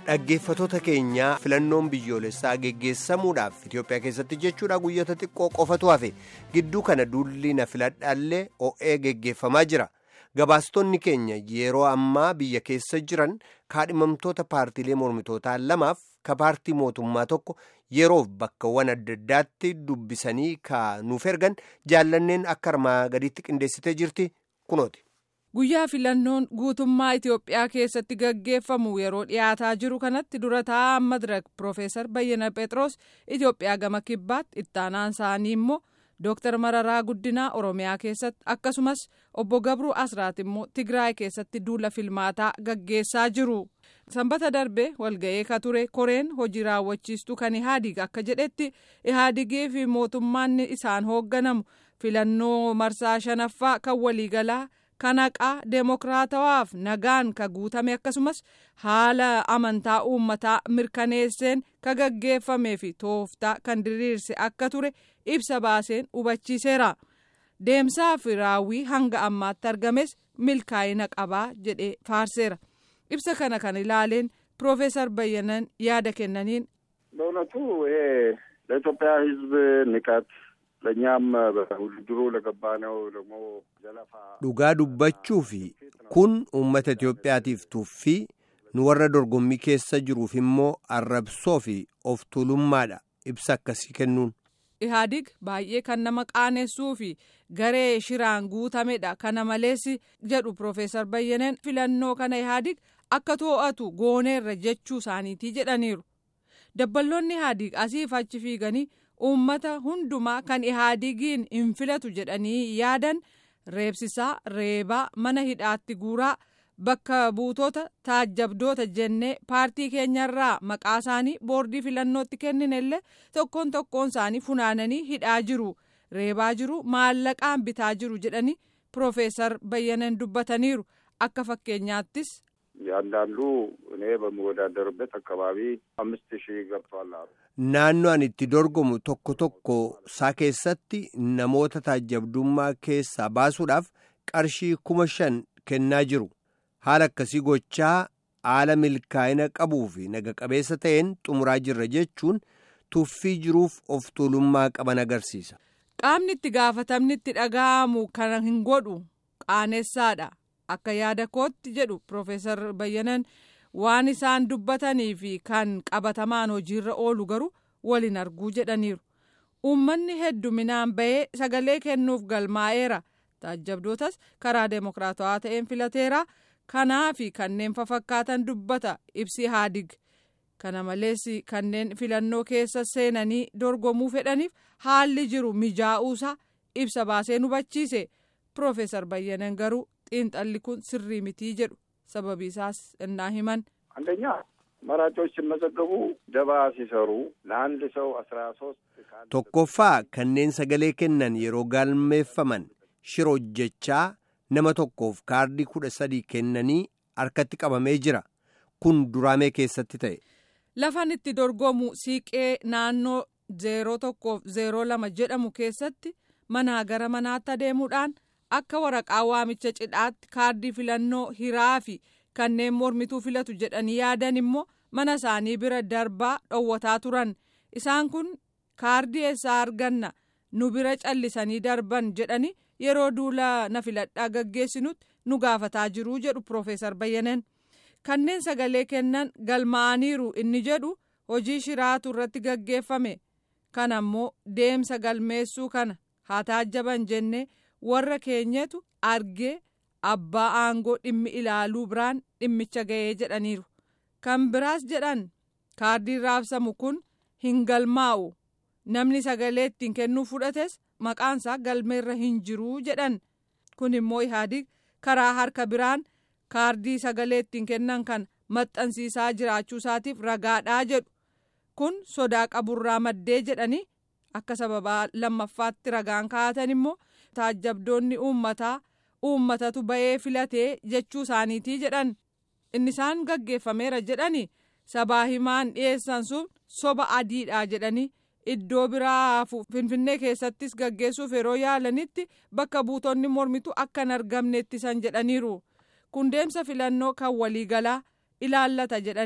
dhaggeeffatoota keenyaa filannoon biyyoolessaa geggeessamuudhaaf Itoophiyaa keessatti jechuudha guyyoota xiqqoo qofatu hafe gidduu kana duulli na filadhaallee o'ee geggeeffamaa jira gabaastonni keenya yeroo ammaa biyya keessa jiran kaadhimamtoota paartiilee mormitootaa lamaaf ka paartii mootummaa tokko yeroof bakkawwan adda addaatti dubbisanii ka nuuf ergan jaallanneen akka armaa gadiitti qindeessitee jirti kunooti. guyyaa filannoon guutummaa Itoophiyaa keessatti gaggeeffamu yeroo dhiyaataa jiru kanatti dura taa'aa madirak Profeesar Bayyana Phexros Itoophiyaa gama kibbaatti ittaanaan isaanii immoo Dooktar Mararaa Guddinaa Oromiyaa keessatti akkasumas obbo Gabruu Asraat immoo Tigraay keessatti duula filmaataa gaggeessaa jiru. Sanbata darbe walga'ee ka ture koreen hojii raawwachiistuu kan Ihaadig akka jedhetti Ihaadigii fi mootummaan isaan hoogganamu filannoo marsaa shanaffaa kan waliigalaa. kan haqaa deemokiraatawaaf nagaan ka guutame akkasumas haala amantaa uummataa mirkaneesseen ka gaggeeffamee fi tooftaa kan diriirse akka ture ibsa baaseen hubachiiseera deemsaa fi raawwii hanga ammaatti argames milkaa'ina qabaa jedhee faarseera ibsa kana kan ilaaleen piroofeesar bayyanan yaada kennaniin. በእውነቱ ይሄ ለኢትዮጵያ ሕዝብ ንቀት ለእኛም በውድድሩ ለገባነው ደግሞ ዘለፋ dhugaa dubbachuu fi kun uummata Itoophiyaatiif tuffii nu warra dorgommii keessa jiruuf immoo arrabsoo fi of tuulummaadha ibsa akkasii kennuun. Ihaadig baay'ee kan nama qaanessuu fi garee shiraan guutamedha kana malees jedhu Profeesar Bayyaneen filannoo kana Ihaadig akka too'atu gooneerra jechuu isaaniitii jedhaniiru. Dabballoonni Ihaadig asiif achi fiiganii uummata hundumaa kan ihaadigiin hin filatu jedhanii yaadan reebsisaa reebaa mana hidhaatti guuraa bakka buutota taajjabdoota jennee paartii keenyarraa maqaa isaanii boordii filannootti kenninellee tokkoon tokkoon isaanii funaananii hidhaa jiru reebaa jiru maallaqaan bitaa jiru jedhanii piroofeesar bayyanan dubbataniiru akka fakkeenyaattis. ያንዳንዱ እኔ በምወዳደርበት አካባቢ አምስት ሺህ ገብቷል አሉ። naannoo ani itti dorgomu tokko tokko isaa keessatti namoota taajjabdummaa keessaa baasuudhaaf qarshii kuma shan kennaa jiru haala akkasii gochaa haala milkaa'ina qabuu fi naga qabeessa ta'een xumuraa jirra jechuun tuffii jiruuf of tuulummaa qaban agarsiisa. qaamni itti gaafatamni itti dhaga'amu kan hin godhu qaanessaadha akka yaada kootti jedhu piroofeesar bayyanan. waan isaan dubbatanii fi kan qabatamaan hojiirra oolu garuu waliin arguu jedhaniiru uummanni hedduminaan bahee sagalee kennuuf galmaa'eera taajjabdootas karaa deemokiraatawaa ta'een filateera kanaa fi kanneen fafakkaatan dubbata ibsi ihaadig kana malees kanneen filannoo keessa seenanii dorgomuu fedhaniif haalli jiru mijaa'uusaa ibsa baasee hubachiise piroofeesar bayyanan garuu xiinxalli kun sirrii mitii jedhu. sababii isaas innaa himan አንደኛ መራጮች ሲመዘገቡ ደባ ሲሰሩ ለአንድ ሰው አስራ ሶስት tokkoffaa kanneen sagalee kennan yeroo galmeeffaman shira hojjechaa nama tokkoof kaardii kudha sadii kennanii harkatti qabamee jira kun duraamee keessatti ta'e. lafan itti dorgomu siiqee naannoo zeeroo tokkoof zeeroo lama jedhamu keessatti manaa gara manaatti adeemuudhaan akka waraqaa waamicha cidhaatti kaardii filannoo hiraa fi kanneen mormituu filatu jedhanii yaadan immoo mana isaanii bira darbaa dhowwataa turan isaan kun kaardii eessaa arganna nu bira callisanii darban jedhanii yeroo duula na filadhaa gaggeessinutti nu gaafataa jiruu jedhu piroofeesar bayyanan kanneen sagalee kennan galmaa'aniiru inni jedhu hojii shiraatu irratti gaggeeffame kana immoo deemsa galmeessuu kana haa taajjaban jennee. warra keenyatu argee abbaa aangoo dhimmi ilaaluu biraan dhimmicha ga'ee jedhaniiru kan biraas jedhan kaardiin raabsamu kun hin galmaa'u namni sagalee ittiin kennuu fudhates maqaansaa galmeerra hin jiruu jedhan kun immoo ihaadig karaa harka biraan kaardii sagalee ittiin kennan kan maxxansiisaa jiraachuu isaatiif ragaadhaa jedhu kun sodaa qaburraa maddee jedhanii akka sababaa lammaffaatti ragaan kaa'atan immoo. taajjabdoonni uummataa uummatatu ba'ee filatee jechuu isaaniitii jedhan inni isaan gaggeeffameera jedhani sabaa himaan dhiyeessan sun soba adiidha jedhanii iddoo biraa finfinnee keessattis gaggeessuuf yeroo yaalanitti bakka buutonni mormitu akka hin argamne ittisan jedhaniiru kun deemsa filannoo kan waliigalaa ilaallata jedhanii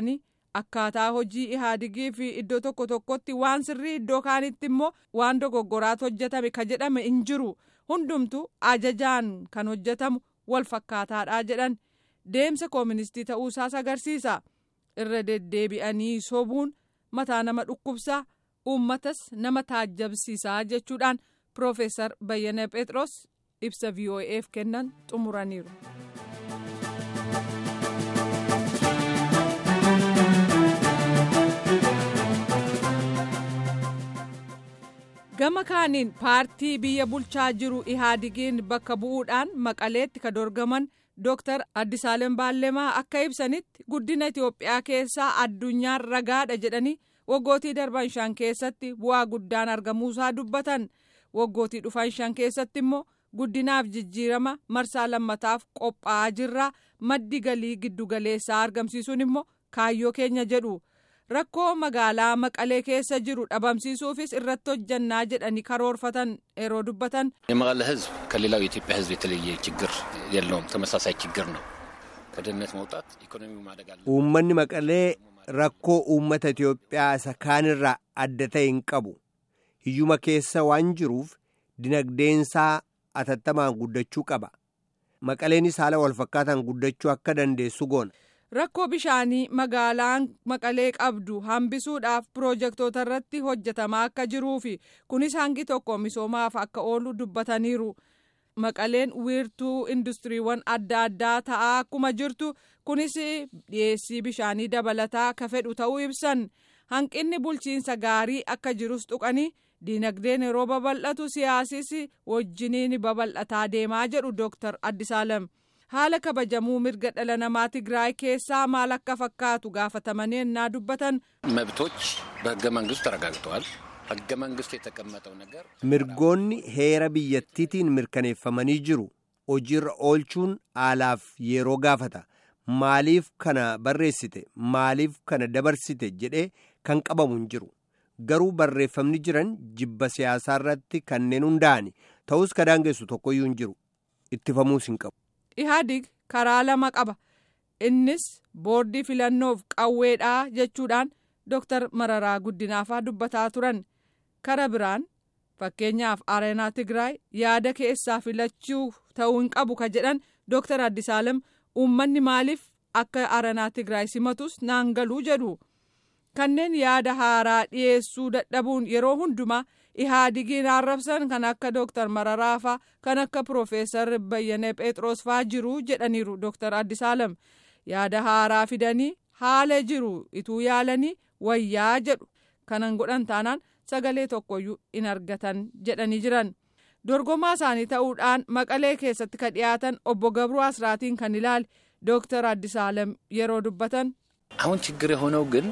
akkaataa hojii ihaadigii fi iddoo tokko tokkotti waan sirrii iddoo kaanitti immoo waan dogoggoraatu hojjetame ka jedhame hin jiru hundumtu ajajaan kan hojjetamu wal fakkaataadha jedhan deemsa kooministii ta'uusaas agarsiisa irra deddeebi'anii sobuun mataa nama dhukkubsaa uummatas nama taajjabsiisaa jechuudhaan piroofeesar bayyana phexros ibsa voaf kennan xumuraniiru. gama kaaniin paartii biyya bulchaa jiru ihaadigiin bakka bu'uudhaan maqaleetti ka dorgaman dooktar addisaalem baallemaa akka ibsanitti guddina itiyoophiyaa keessaa addunyaan ragaadha jedhanii waggootii darban shan keessatti bu'aa guddaan argamuusaa dubbatan waggootii dhufan shan keessatti immoo guddinaaf jijjiirama marsaa lammataaf qophaa'aa jirraa maddi galii giddugaleessaa argamsiisuun immoo kaayyoo keenya jedhu. rakkoo magaalaa maqalee keessa jiru dhabamsiisuufis irratti hojjannaa jedhanii karoorfatan yeroo dubbatan. የመቀለ ህዝብ ከሌላው የኢትዮጵያ ህዝብ የተለየ ችግር የለውም። ተመሳሳይ ችግር ነው። ከድህነት መውጣት ኢኮኖሚው ማደግ አለ። uummanni maqalee rakkoo uummata Itiyoophiyaa isa kaanirraa adda ta'e hin qabu. Hiyyuma keessa waan jiruuf dinagdeensaa atattamaan guddachuu qaba. Maqaleenis haala walfakkaataan guddachuu akka dandeessu goona. rakkoo bishaanii magaalaan maqalee qabdu hambisuudhaaf piroojektota irratti hojjetamaa akka jiruu fi kunis hangi tokko misoomaaf akka oolu dubbataniiru maqaleen wiirtuu industiriiwwan adda addaa ta'aa akkuma jirtu kunis dhiyeessii bishaanii dabalataa ka fedhu ta'uu ibsan hanqinni bulchiinsa gaarii akka jirus tuqanii diinagdeen yeroo babal'atu siyaasis wajjiniin babal'ataa deemaa jedhu dooktar addisaalem. haala kabajamuu mirga dhala namaa tigraay keessaa maal akka fakkaatu gaafatamanii ennaa dubbatan. መብቶች በህገ መንግስቱ ተረጋግጠዋል። ህገ መንግስቱ የተቀመጠው ነገር mirgoonni heera biyyattiitiin mirkaneeffamanii jiru hojiirra oolchuun haalaaf yeroo gaafata maaliif kana barreessite maaliif kana dabarsite jedhee kan qabamu hin jiru garuu barreeffamni jiran jibba siyaasaa irratti kanneen hundaa'ani ta'us ka daangessu tokkoyyuu hin jiru ittifamuus hin qabu. ihaadig karaa lama qaba innis boordii filannoof qawweedhaa jechuudhaan dooktar mararaa guddinaafaa dubbataa turan kara biraan fakkeenyaaf areenaa tigraay yaada keessaa filachuu ta'uu hin qabu ka jedhan dooktar addisaalem uummanni maaliif akka areenaa tigraay simatus naan galuu jedhu kanneen yaada haaraa dhiyeessuu dadhabuun yeroo hundumaa ihaadigiin arrabsan kan akka dooktar mararaafaa kan akka piroofeesar bayyane phexros faa jiru jedhaniiru dooktar addisaalem yaada haaraa fidanii haala jiru ituu yaalanii wayyaa jedhu kanan godhan taanaan sagalee tokkoyyuu in argatan jedhanii jiran dorgomaa isaanii ta'uudhaan maqalee keessatti ka dhiyaatan obbo gabruu asraatiin kan ilaale dooktar addisaalem yeroo dubbatan. አሁን ችግር የሆነው ግን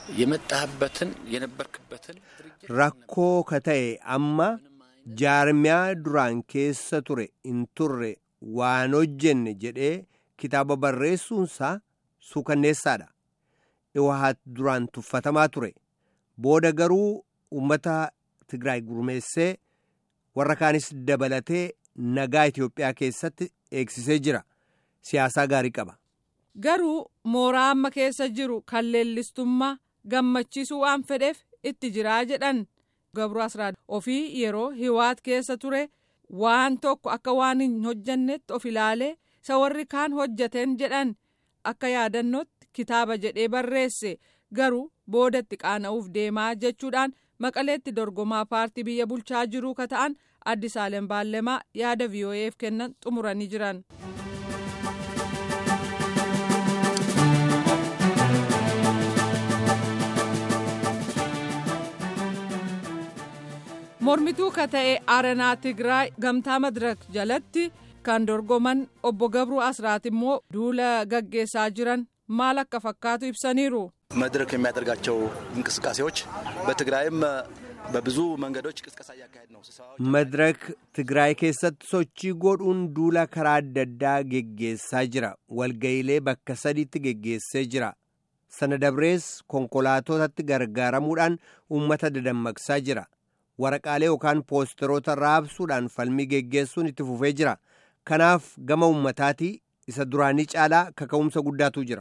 የመጣህበትን የነበርክበትን rakkoo ka ta'e amma jaarmiyaa duraan keessa ture hin turre waan hojjenne jedhee kitaaba barreessuunsaa suukanneessaadha iwahat duraan tuffatamaa ture booda garuu uummata tigraay gurmeessee warra kaanis dabalatee nagaa itiyoophiyaa keessatti eegsisee jira siyaasaa gaarii qaba. garuu mooraa amma keessa jiru kan leellistummaa gammachiisuu waan fedheef itti jiraa jedhan gabru asraad ofii yeroo hiwaat keessa ture waan tokko akka waan hin hojjannetti of ilaalee isa warri kaan hojjateen jedhan akka yaadannootti kitaaba jedhee barreesse garuu boodatti qaana'uuf deemaa jechuudhaan maqaleetti dorgomaa paartii biyya bulchaa jiruu ka ta'an addisaalem baallemaa yaada vo'eef kennan xumuranii jiran. mormituu ka ta'e arenaa tigraay gamtaa madirak jalatti kan dorgoman obbo gabruu asraat immoo duula gaggeessaa jiran maal akka fakkaatu ibsaniiru. መድረክ የሚያደርጋቸው እንቅስቃሴዎች በትግራይም በብዙ መንገዶች ቅስቀሳ እያካሄድ ነው። madirak tigraay keessatti sochii godhuun duula karaa adda addaa geggeessaa jira walga'iilee bakka sadiitti geggeessee jira sana dabrees konkolaatotatti gargaaramuudhaan uummata dadammaqsaa jira waraqaalee yookaan poosteroota raabsuudhaan falmii geggeessuun itti fufee jira kanaaf gama ummataatii isa duraanii caalaa kaka'umsa guddaatu jira.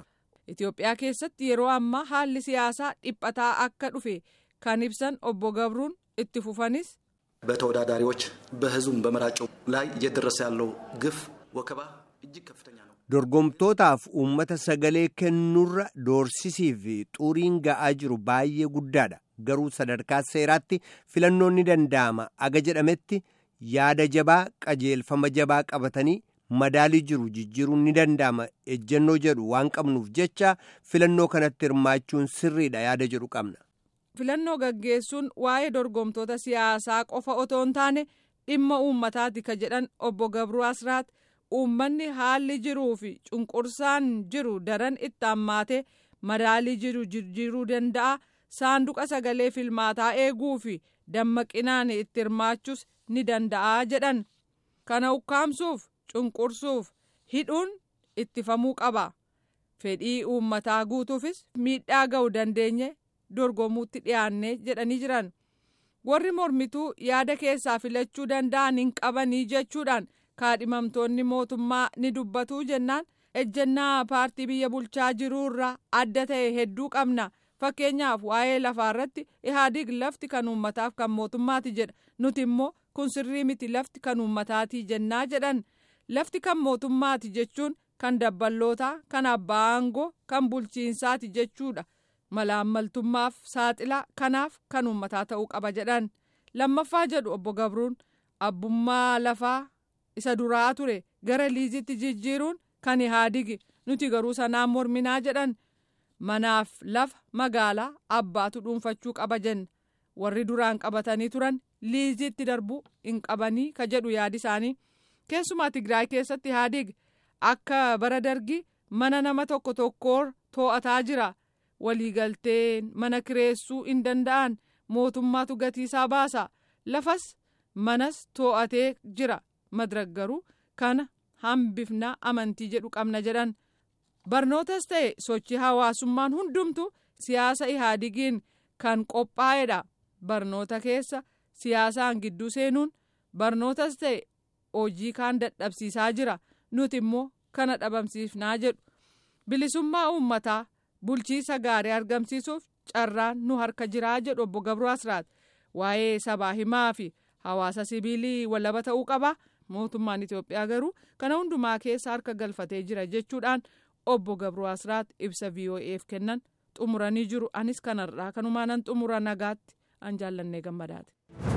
Itoophiyaa keessatti yeroo ammaa haalli siyaasaa dhiphataa akka dhufe kan ibsan obbo Gabruun itti fufanis. በተወዳዳሪዎች በህዝቡም በመራጩ ላይ እየደረሰ ያለው ግፍ ወከባ እጅግ ከፍተኛ ነው። dorgomtootaaf uummata sagalee kennuurra doorsisii fi xuriin ga'aa jiru baay'ee guddaadha garuu sadarkaa seeraatti filannoon ni danda'ama aga jedhametti yaada jabaa qajeelfama jabaa qabatanii madaalii jiru jijjiiruun ni danda'ama ejjennoo jedhu waan qabnuuf jecha filannoo kanatti hirmaachuun sirriidha yaada jedhu qabna. filannoo gaggeessuun waa'ee dorgomtoota siyaasaa qofa otoo hin taane dhimma uummataati ka jedhan obbo Gabruu Asraat uummanni haalli jiruu fi cunqursaan jiru daran itti hammaate madaalii jiru jijjiiruu danda'a saanduqa sagalee filmaataa eeguu fi dammaqinaan itti hirmaachuus ni danda'a jedhan kana ukkaamsuuf cunqursuuf hidhuun ittifamuu qaba fedhii uummataa guutuufis miidhaa ga'u dandeenye dorgomuutti dhiyaanne jedhanii jiran warri mormituu yaada keessaa filachuu danda'an hin qabanii jechuudhaan kaadhimamtoonni mootummaa ni dubbatuu jennaan ejjennaa paartii biyya bulchaa jiruurraa adda ta'e hedduu qabna fakkeenyaaf waa'ee lafaa irratti ihaadig lafti kan uummataaf kan mootummaati jedha nuti immoo kun sirrii miti lafti kan uummataati jennaa jedhan lafti kan mootummaati jechuun kan dabballootaa kan abbaa aangoo kan bulchiinsaati jechuudha malaammaltummaaf saaxilaa kanaaf kan uummataa ta'uu qaba jedhan lammaffaa jedhu obbo Gabruun abbummaa lafaa isa duraa ture gara liizitti jijjiiruun kan ihaadigi nuti garuu sanaan morminaa jedhan manaaf lafa magaalaa abbaatu dhuunfachuu qaba jenna warri duraan qabatanii turan liizitti darbuu hin qabanii ka jedhu yaadi isaanii keessumaa tigraay keessatti ihaadigi akka bara dargi mana nama tokko tokkoor too'ataa jira waliigalteen mana kireessuu hin danda'an mootummaatu gatiisaa baasa lafas manas too'atee jira madrag garuu kana hambifnaa amantii jedhu qabna jedhan barnootas ta'e sochii hawaasummaan hundumtu siyaasa ihaadigiin kan qophaa'edha barnoota keessa siyaasaan gidduu seenuun barnootas ta'e hojii kaan dadhabsiisaa jira nuti immoo kana dhabamsiifnaa jedhu bilisummaa uummataa bulchiisa gaarii argamsiisuuf carraan nu harka jiraa jedhu obbo Gabroo Asraat waa'ee sabaa himaa fi hawaasa sibiilii walaba ta'uu qaba mootummaan Itoophiyaa garuu kana hundumaa keessa harka galfatee jira jechuudhaan obbo Gabroo Asraat ibsa VOA'f kennan xumuranii jiru anis kanarraa kanumaanan xumura nagaatti an jaallannee gammadaate.